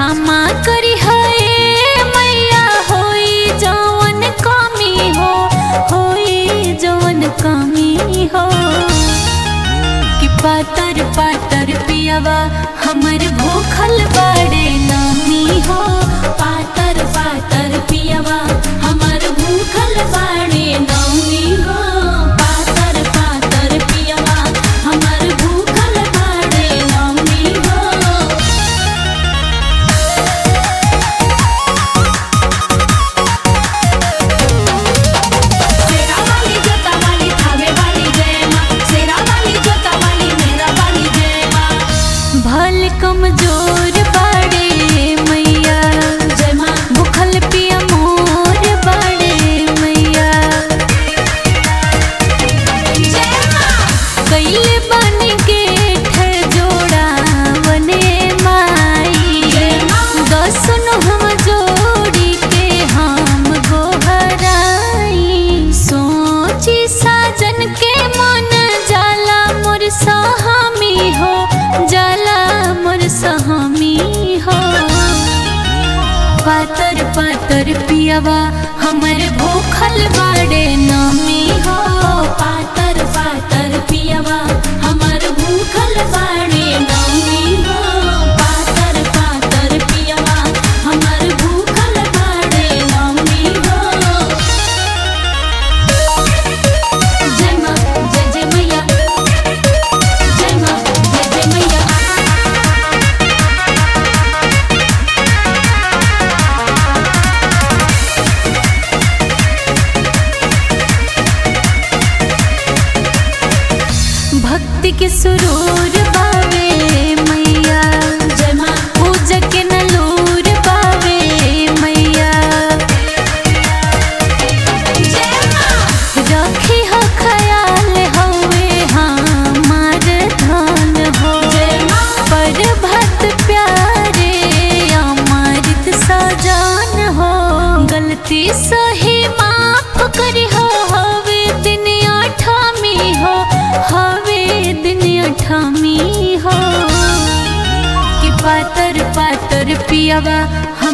क्षमा करी है मैया होई जवन कमी हो होई जवन कमी हो कि पातर पातर पियावा हमर भूखल बड़े नामी हो पातर पातर पियावा हमर भूखल बड़े नामी हो पातर पातर पियावा हमर भूखल बड़े नामी हो सेरा वाली जोता वाली थावे वाली जय माँ सेरा वाली जोता वाली मेरा वाली जय माँ भल कमजोर बड़े मैया जय माँ भूखल पिया मोर बड़े मैया जय माँ कैले बन के जोड़ा बने माई जय माँ। दसन हम जोड़ी के हम गोहराई सोची साजन के मन जाला मोर सहामी हो जाला मोर सहामी हो पातर पातर पियावा हमर भूखल बाड़े नामी हो पातर पातर पियावा हमर भूखल बाड़े नामी हो पातर पातर पियावा हमर भूखल बाड़े नामी हो जय माँ जय जय मैया जय माँ जय जय मैया भक्ति के सुरूर बावे मैया जय माँ पूजा के नलूर बावे मैया जय माँ रखी हो ख्याल हवे हमार धन हो जय माँ पर भक्त प्यारे अमृत सजान हो गलती सही माफ करी हो हवे दिन अठामी हो हवे दिन अठामी हो कि पातर पातर पियावा